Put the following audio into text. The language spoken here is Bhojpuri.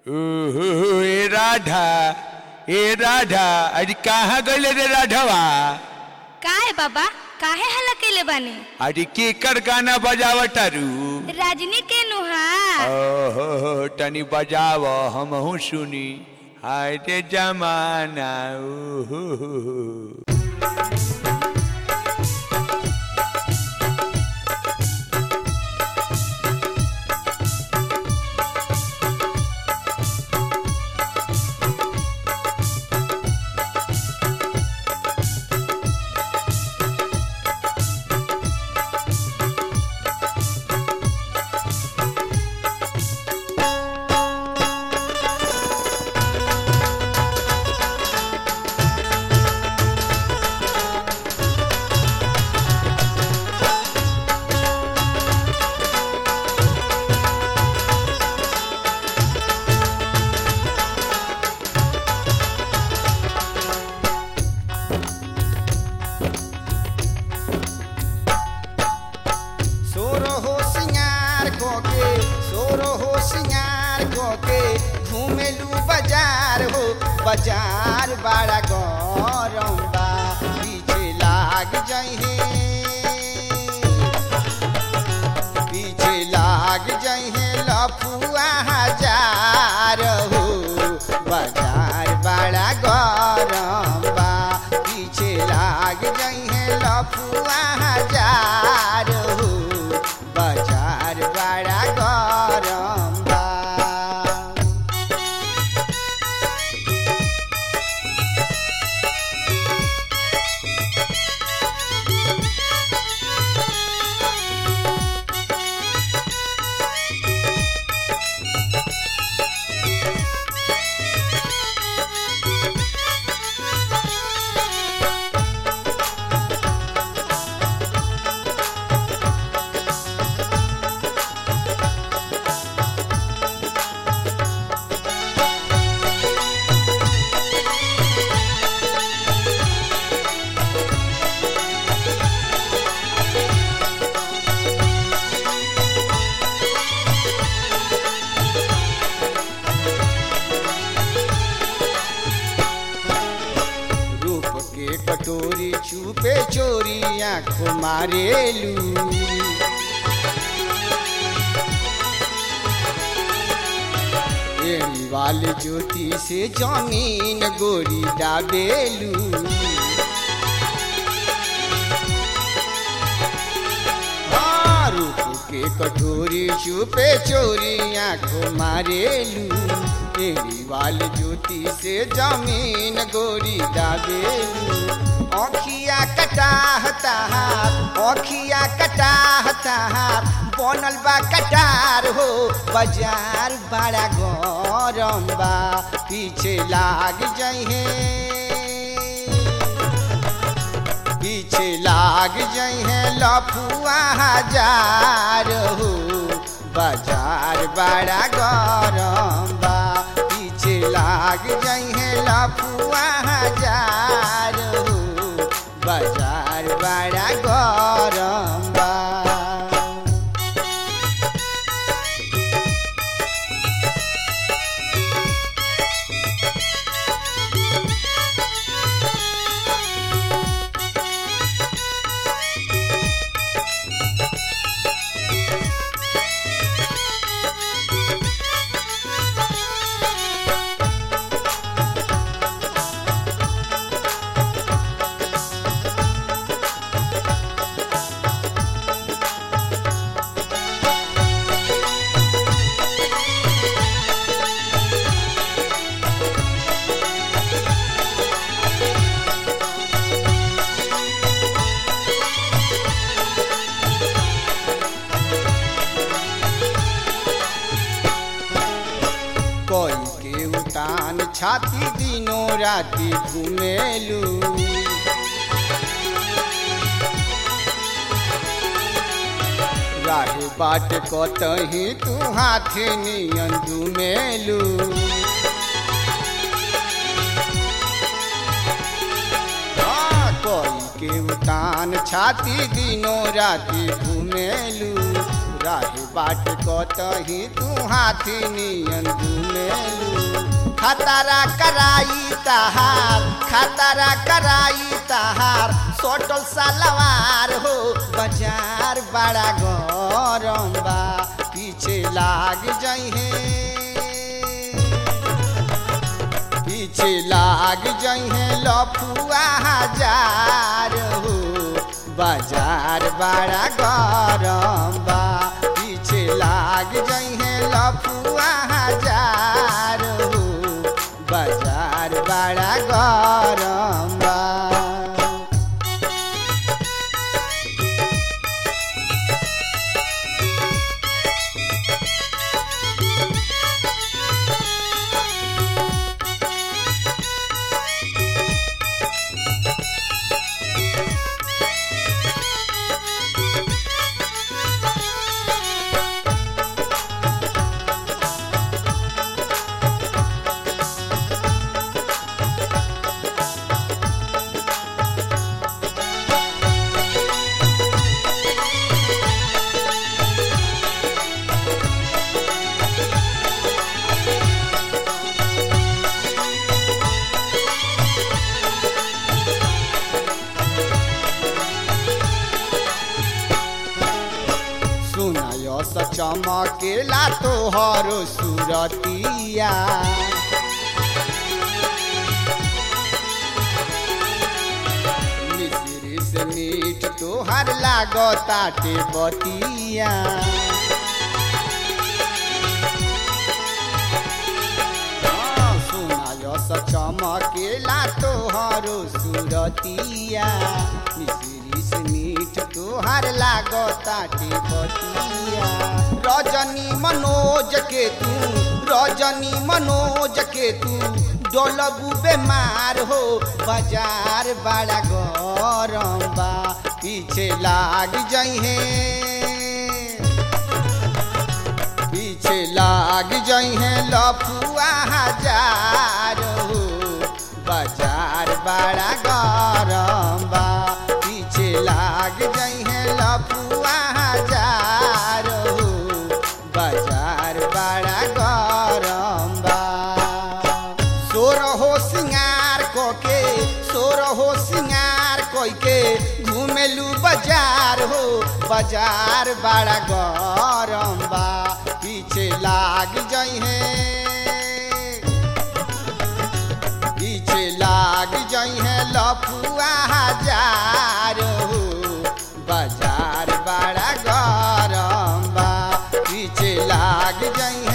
ओहो ए राधा ए राधा अरे कहाँ गले रे राधवा काहे बाबा काहे हल्ला कैले बानी अरे केकर गाना बजावतारू राजनी के नुहा ओहो तनी बजाव हमहू सुनी हाय रे जमाना ओहो सोरो हो सिंगार कोके सोरो हो सिंगार कोके घूमेलू बाजार हो बाजार बड़ा गरम बा पीछे लाग जइहे पीछे लाग जइहे लफुआ हजार हो बाजार बड़ा गरम बा पीछे लाग जइहे लफुआ हजार हो बाजार बड़ा गरम बा रूप के कटोरी छुपे चोरी आंखों मारेलू एड़ी वाले ज्योति से जमीन गोरी डाबेलू हाँ, रूप के कटोरी छुपे चोरी आंखों मारेलू तेरी वाल ज्योति से जमीन गोरी डाबेलू अखिया कटाहता अखिया कटाहता बनल बा कटार हो बाजार बड़ा गरम बा पीछे लाग जइहे पीछे लाग जइहे लफुआ हजार हो बाजार बड़ा गरम बा पीछे लाग जइहे लफुआ हजार हो बाजार बड़ा गरम बा कोई के उतान छाती दिनों राती घुमेलू राहे बाट कतही तू हाथे नियन घुमेलू हाँ, कोई के उतान छाती दिनों राती घुमेलू राहे बाट कतही तू हाथी नियन घुमेलू खतरा कराई तहार खतरा कराई तहार सोटल सलवार हो बाजार बड़ा गरम बा पीछे लाग जइहे पीछे लाग जइहे लफुआ हजार हो बाजार बड़ा गरम बा पीछे लाग जइहे लफुआ हजार हो बाजार बड़ा गरम बा सुनायस चमकेला तोहर सुरतिया मिश्री से मीठ तोहर लागताटे बतिया हाँ, सुनायस चमकेला तोहर सुरतिया मिश्री से मीठ तोहर लागताटे बतिया रजनी मनोज के तू रजनी मनोज के तू डोलबू बेमार हो बाजार बड़ा गरम बा पीछे लाग जइहे पीछे लाग जइहे लफुआ हजार हो बाजार बड़ा गरम बा पीछे लाग जइहे लफुआ हजार हो बाजार बड़ा गरम बा सोर हो सिंगार कोके सोर हो सिंगार कोइके घुमेलू बाजार हो बाजार बड़ा गरम बा पीछे लाग जइहे पीछे लाग जइहे लफुआ हजार हो बाजार बड़ा गरम बा पीछे लाग जइहे